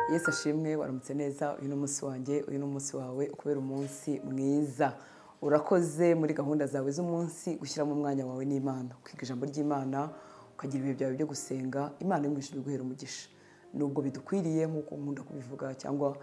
yesu ashimwe waramutse neza uyu ni umunsi wanjye uyu ni umunsi wawe kubera umunsi mwiza urakoze muri gahunda zawe z'umunsi gushyiramo umwanya wawe n'imana kwiga ijambo ry'imana ukagira ibihe byawe byo gusenga imana y'umwishinzwe guhera umugisha nubwo bidukwiriye nk'uko nkunda kubivuga cyangwa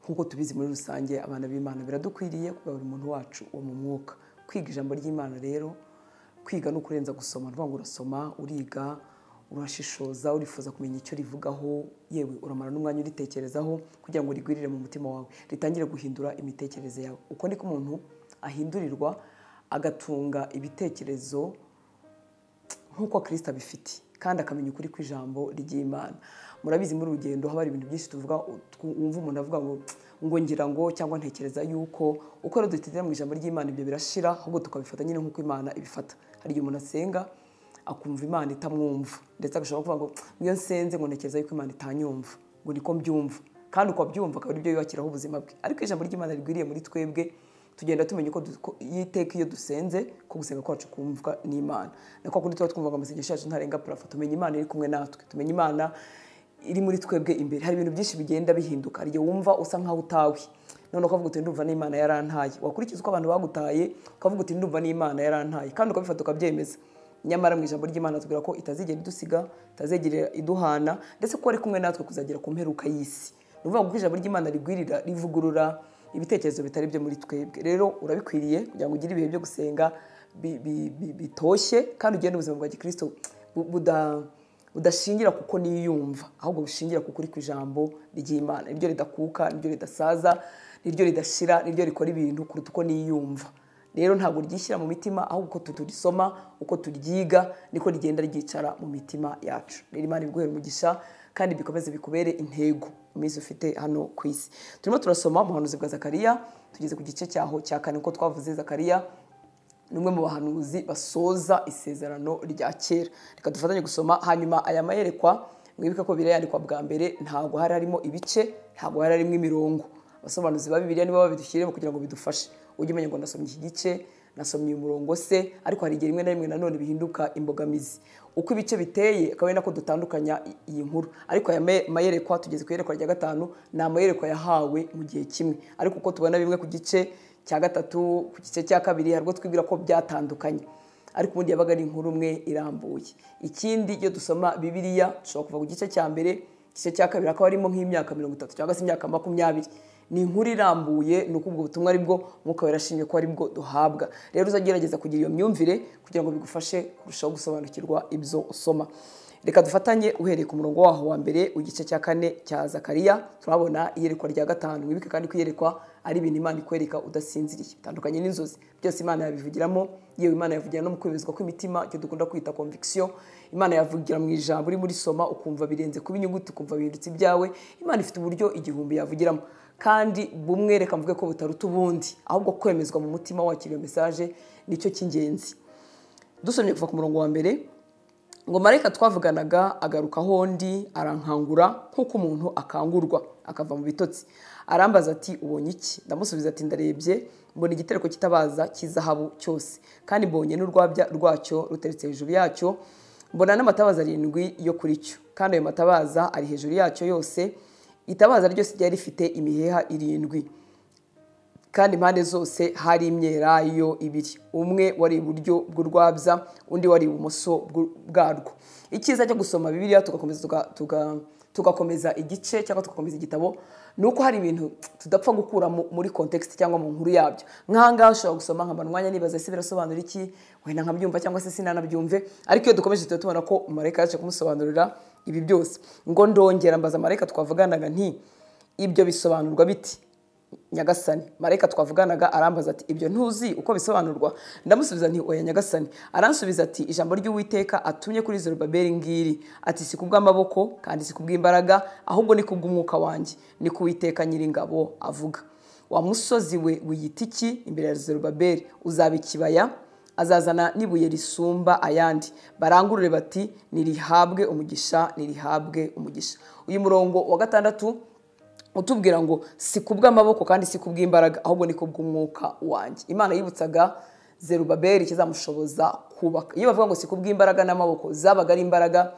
nk'uko tubizi muri rusange abana b'imana biradukwiriye kugaburira umuntu wacu uwo mu mwuka kwiga ijambo ry'imana rero kwiga ni ukurenza gusoma ni ngo urasoma uriga urashishoza urifuza kumenya icyo rivugaho yewe uramara n'umwanya uritekerezaho kugira ngo rigwirire mu mutima wawe ritangire guhindura imitekerereze yawe uko niko umuntu ahindurirwa agatunga ibitekerezo nk'uko kirisita abifite kandi akamenya ukuri kw'ijambo ry'imana murabizi muri urugendo haba hari ibintu byinshi tuvuga wumva umuntu avuga ngo ngo ngira ngo cyangwa ntekereza yuko uko rero dutendera mu ijambo ry'imana ibyo birashira ahubwo tukabifata nyine nk'uko imana ibifata hari igihe umuntu asenga akumva imana itamwumva ndetse agashobora kuvuga ngo niyo nsenze ngo ntekereza yuko imana itanyumva ngo niko mbyumva kandi uko abyumva akaba ari byo yubakiraho ubuzima bwe ariko ijambo ry'imana rigwiriye muri twebwe tugenda tumenya uko yiteka iyo dusenze ko gusenga kwacu kumvwa n'imana nako kundi tuba twumva ngo amasengesho yacu ntarenga parafo tumenya imana iri kumwe natwe tumenya imana iri muri twebwe imbere hari ibintu byinshi bigenda bihinduka hari igihe wumva usa nk'aho utawe none ukavuga uti ndumva n'imana yarantaye wakurikiza uko abantu bagutaye ukavuga uti ndumva n'imana yarantaye kandi ukabifata ukabyemeza nyamara mu ijambo ry'imana tubwira ko itazigera idusiga itazegera iduhana ndetse ko ari kumwe natwe kuzagera ku mperuka y'isi ni ukuvuga ko ijambo ry'imana rigwirira rivugurura ibitekerezo bitari byo muri twebwe rero urabikwiriye kugira ngo ugire ibihe byo gusenga bitoshye kandi ugende ubuzima bwa gikirisito budashingira kuko niyumva ahubwo bushingira ku kuri ku ijambo ry'imana niryo ridakuka niryo ridasaza niryo ridashira niryo rikora ibintu kuruta uko niyumva rero ntabwo ryishyira mu mitima ahubwo uko turisoma uko turyiga niko rigenda ryicara mu mitima yacu rero imana ibiguhere umugisha kandi bikomeze bikubere intego mu minsi ufite hano ku isi turimo turasoma umuhanuzi bwa zakariya tugeze ku gice cyaho cya kane uko twavuze zakariya ni umwe mu bahanuzi basoza isezerano rya kera reka dufatanye gusoma hanyuma aya mayerekwa mwibuke ko birayandikwa bwa mbere ntabwo hari harimo ibice ntabwo hari harimo imirongo abasobanuzi ba bibiriya nibo babidushyiremo kugira ngo bidufashe ujye umenya ngo nasomye iki gice nasomye umurongo se ariko hari igihe rimwe na rimwe nanone bihinduka imbogamizi uko ibice biteye akaba ari nako dutandukanya iyi nkuru ariko aya mayerekwa tugeze ku iyerekwa rya gatanu ni amayerekwa yahawe mu gihe kimwe ariko uko tubona bimwe ku gice cya gatatu ku gice cya kabiri hari ubwo twibwira ko byatandukanye ariko ubundi yabaga ari inkuru umwe irambuye ikindi iyo dusoma bibiriya dushobora kuva ku gice cya mbere igice cya kabiri hakaba harimo nk'imyaka mirongo itatu cyangwa se imyaka makumyabiri ni inkuru irambuye ni uko ubwo butumwa aribwo mwuka werashimye ko aribwo duhabwa rero uzagerageza kugira iyo myumvire kugira ngo bigufashe kurushaho gusobanukirwa ibyo usoma reka dufatanye uhereye ku murongo waho wa mbere igice cya kane cya zakariya turabona iyerekwa rya gatanu wibuke kandi ko iyerekwa ari ibintu imana ikwereka udasinziriye bitandukanye n'inzozi byose imana yabivugiramo yewe imana yavugira no mu kwemezwa kw'imitima icyo dukunda kwita conviction imana yavugira mu ijambo uri muri soma ukumva birenze kuba inyuguti ukumva bihindutse ibyawe imana ifite uburyo igihumbi yavugiramo kandi bumwe reka mvuge ko butaruta ubundi ahubwo kwemezwa mu mutima wakiriye mesaje nicyo cy'ingenzi dusomye kuva ku murongo wa mbere ngo marayika twavuganaga agarukaho undi arankangura nk'uko umuntu akangurwa akava mu bitotsi arambaza ati ubonye iki ndamusubiza ati ndarebye mbona igitereko kitabaza cy'izahabu cyose kandi mbonye n'urwabya rwacyo ruteretse hejuru yacyo mbona n'amatabaza arindwi yo kuri cyo kandi ayo matabaza ari hejuru yacyo yose itabaza ryose ryari rifite imiheha irindwi kandi impande zose hari imyelayo ibiri umwe wari iburyo bw'urwabya undi wari ibumoso bwarwo icyiza cyo gusoma bibiliya tugakomeza tugakomeza igice cyangwa tugakomeza igitabo ni uko hari ibintu tudapfa gukura muri kontekisite cyangwa mu nkuru yabyo nk'ahangaha ushobora gusoma nkabona umwanya nibaza ese birasobanura iki wenda nkabyumva cyangwa se sinanabyumve ariko iyo dukomeje tuba tubona ko marayika yaje kumusobanurira ibi byose ngo ndongera mbaza marayika twavuganaga nti ibyo bisobanurwa biti nyagasani marayika twavuganaga arambaza ati ibyo ntuzi uko bisobanurwa ndamusubiza nti oya nyagasani aransubiza ati ijambo ry'uwiteka atumye kuri zorobaberi ngiri ati si kubw'amaboko kandi si kubw'imbaraga ahubwo ni kubw'umwuka wanjye ni kuwiteka nyiringabo avuga wa musozi we wiyita iki imbere ya zorobaberi uzaba ikibaya azazana n'ibuye risumba ayandi barangurure bati nirihabwe umugisha nirihabwe umugisha uyu murongo wa gatandatu utubwira ngo si kubw'amaboko kandi si kubw'imbaraga ahubwo ni kubw'umwuka wanjye imana yibutsaga zerubaberi kizamushoboza kubaka iyo bavuga ngo si kubw'imbaraga n'amaboko zabaga ari imbaraga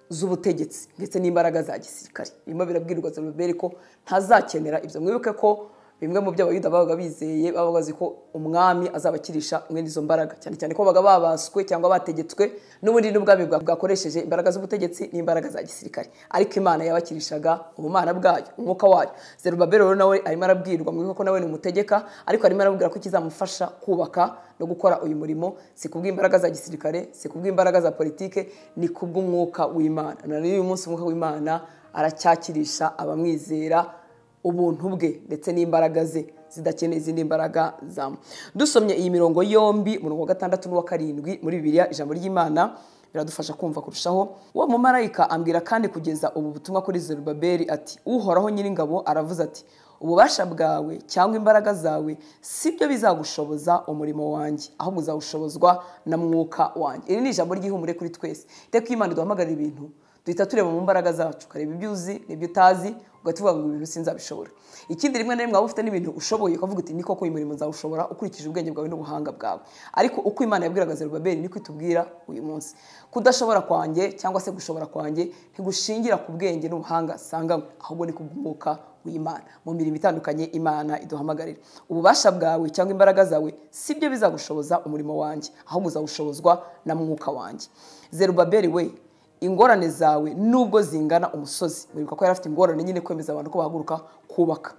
z'ubutegetsi ndetse n'imbaraga za gisirikare birimo birabwirwa zeruberi ko ntazakenera ibyo mwibuke ko bimwe mu byo abayuda babaga bizeye babaga bazi ko umwami azabakirisha mwene izo mbaraga cyane cyane ko babaga babaswe cyangwa bategetswe n'ubundi n'ubwami bwa- bwakoresheje imbaraga z'ubutegetsi n'imbaraga za gisirikare ariko imana yabakirishaga ubumana bwayo umwuka wayo zerubaberi rero nawe arimo arabwirwa mwibuke ko nawe ni umutegeka ariko arimo arabwira ko kizamufasha kubaka no gukora uyu murimo si kubw'imbaraga za gisirikare si kubw'imbaraga za politike ni kubw'umwuka w'imana na n'uyu munsi umwuka w'imana aracyakirisha abamwizera ubuntu bwe ndetse n'imbaraga ze zidakeneye izindi mbaraga zamu dusomye iyi mirongo yombi umurongo wa gatandatu n'uwa karindwi muri bibiliya ijambo ry'imana biradufasha kumva kurushaho uwo mumarayika ambwira kandi kugeza ubu butumwa kuri zerubabeli ati uhoraho nyiringabo aravuze ati ububasha bwawe cyangwa imbaraga zawe si byo bizagushoboza umurimo wanjye ahubwo uzawushobozwa na mwuka wanjye iri ni ijambo ry'ihumure kuri twese iteka iyo imana iduhamagarira ibintu duhita tureba mu mbaraga zacu ukareba ibyo uzi n'ibyo utazi ugahita uvuga ngo ibintu sinzabishobora ikindi rimwe na rimwe waba ufite n'ibintu ushoboye ukavuga uti ni koko uyu murimo nzawushobora ukurikije ubwenge bwawe n'ubuhanga bwawe ariko uko imana yabwiraga zerubabeli niko itubwira uyu munsi kudashobora kwanjye cyangwa se gushobora kwanjye ntigushingira ku bwenge n'ubuhanga sanganywe ahubwo ni kubw'umwuka w'imana mu mirimo itandukanye imana iduhamagarira ububasha bwawe cyangwa imbaraga zawe si byo bizagushoboza umurimo wanjye ahubwo uzawushobozwa na mwuka wanjye zerubabeli we ingorane zawe nubwo zingana umusozi wibuka ko yari afite ingorane nyine kwemeza abantu ko bahaguruka kubaka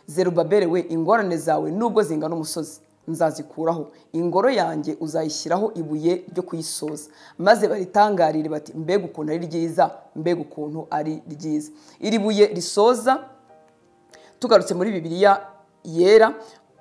zerubabeli we ingorane zawe nubwo zingana umusozi nzazikuraho ingoro yanjye uzayishyiraho ibuye ryo kuyisoza maze baritangarire bati mbega ukuntu ari ryiza mbega ukuntu ari ryiza iri buye risoza tugarutse muri bibiliya yera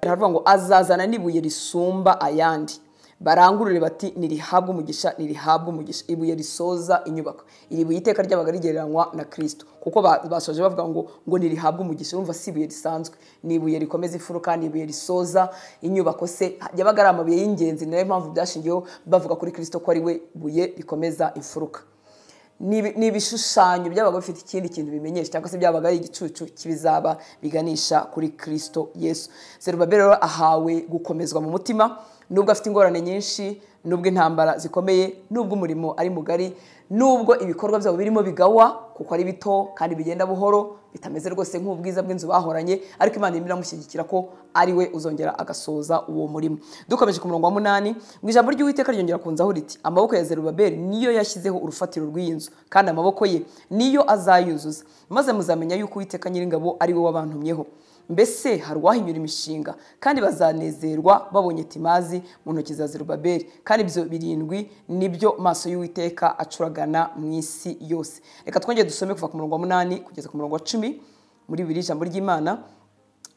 haravuga ngo azazana n'ibuye risumba ayandi barangurure bati ntirihabwe umugisha ntirihabwe umugisha ibuye risoza inyubako iri buye iteka ryabaga rigereranywa na kirisito kuko ba- basoje bavuga ngo ngo ntirihabwe umugisha urumva si ibuye risanzwe ni ibuye rikomeza imfuruka ni ibuye risoza inyubako se yabaga ari amabuye y'ingenzi ni nayo mpamvu byashingiyeho bavuga kuri kirisito ko ari we buye rikomeza imfuruka ni ni ibishushanyo byabaga bifite ikindi kintu bimenyesha cyangwa se byabaga ari igicucu k'ibizaba biganisha kuri kirisito yesu zerubabeli rero ahawe gukomezwa mu mutima nubwo afite ingorane nyinshi nubwo intambara zikomeye nubwo umurimo ari mugari nubwo ibikorwa byabo birimo bigawa kuko ari bito kandi bigenda buhoro bitameze rwose nk'ubwiza bw'inzu bahoranye ariko imana irimo iramushyigikira ko ari we uzongera agasoza uwo murimo dukomeje ku murongo wa munani mu ijambo ry'uwiteka ryongera kunzaho riti amaboko ya zerubabeli niyo yashyizeho urufatiro rw'iyi nzu kandi amaboko ye niyo azayuzuza maze muzamenya yuko uwiteka nyiringabo ari we wabantumyeho mbese hari uwahinyura imishinga kandi bazanezerwa babonye timazi mu ntoki za zerubabeli kandi ibyo birindwi nibyo maso y'uwiteka acuragana mu isi yose reka twongere dusome kuva ku murongo wa munani kugeza ku murongo wa cumi muri bibiri ijambo ry'imana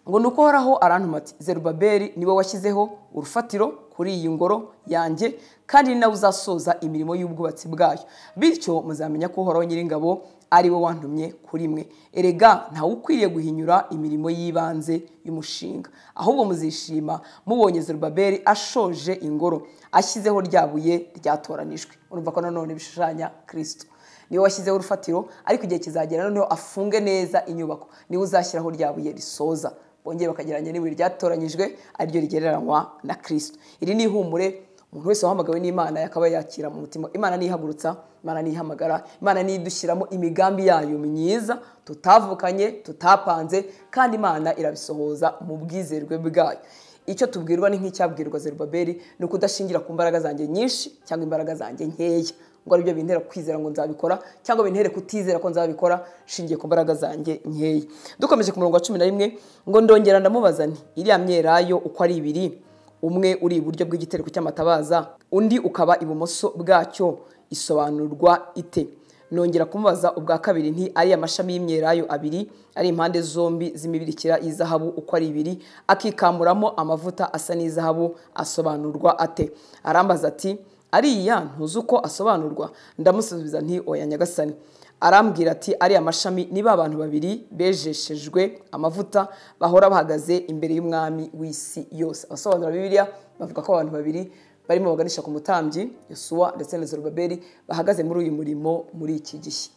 ngo ni uko horaho arantuma ati zerubabeli niwe washyizeho urufatiro kuri iyi ngoro yanjye kandi ni nawe uzasoza imirimo y'ubwubatsi bwayo bityo muzamenya ko uhoraho nyiringabo ari we wantumye kuri mwe erega ntawe ukwiriye guhinyura imirimo y'ibanze y'umushinga ahubwo muzishima mubonye zerubabeli ashoje ingoro ashyizeho rya buye ryatoranijwe urumva ko nanone bishushanya kirisito niwe washyizeho urufatiro ariko igihe kizagera noneho afunge neza inyubako niwe uzashyiraho rya buye risoza bongeye bakagereranya n'ibuye ryatoranyijwe ariryo rigereranywa na kirisito iri ni ihumure umuntu wese wahamagawe n'imana yakaba yakira mu mutima imana niyihagurutsa imana niyihamagara imana niyo idushyiramo imigambi yayo myiza tutavukanye tutapanze kandi imana irabisohoza mu bwizerwe bwayo icyo tubwirwa ni nk'icyabwirwa zerubabeli ni ukudashingira ku mbaraga zanjye nyinshi cyangwa imbaraga zanjye nkeya ngo aribyo bintera kwizera ngo nzabikora cyangwa bintere kutizera ko nzabikora nshingiye ku mbaraga zanjye nkeya dukomeje ku murongo wa cumi na rimwe ngo ndongera ndamubaza nti iriya myelayo uko ari ibiri umwe uri iburyo bw'igitereko cy'amatabaza undi ukaba ibumoso bwacyo isobanurwa ite nongera kumubaza ubwa kabiri nti ari amashami y'imyelayo abiri ari impande zombi z'imibirikira y'izahabu uko ari ibiri akikamuramo amavuta asa n'izahabu asobanurwa ate arambaza ati ariya ntuzi uko asobanurwa ndamusubiza nti oya nyagasani arambwira ati ari amashami niba abantu babiri bejeshejwe amavuta bahora bahagaze imbere y'umwami w'isi yose abasobanura bibiliya bavuga ko abantu babiri barimo baganisha ku mutambyi yosuwa ndetse na zerubabeli bahagaze muri uyu murimo muri iki gihe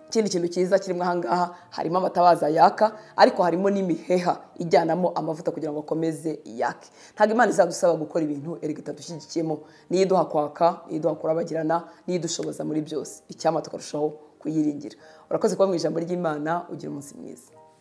ikindi kintu cyiza kirimo ahangaha harimo amatabaza yaka ariko harimo n'imiheha ijyanamo amavuta kugira ngo akomeze yake ntabwo imana izadusaba gukora ibintu erega itatushyigikiyemo niyo iduha kwaka niyo iduha kurabagirana niyo idushoboza muri byose icyama tukarushaho kuyiringira urakoze kuba mu ijambo ry'imana ugira umunsi mwiza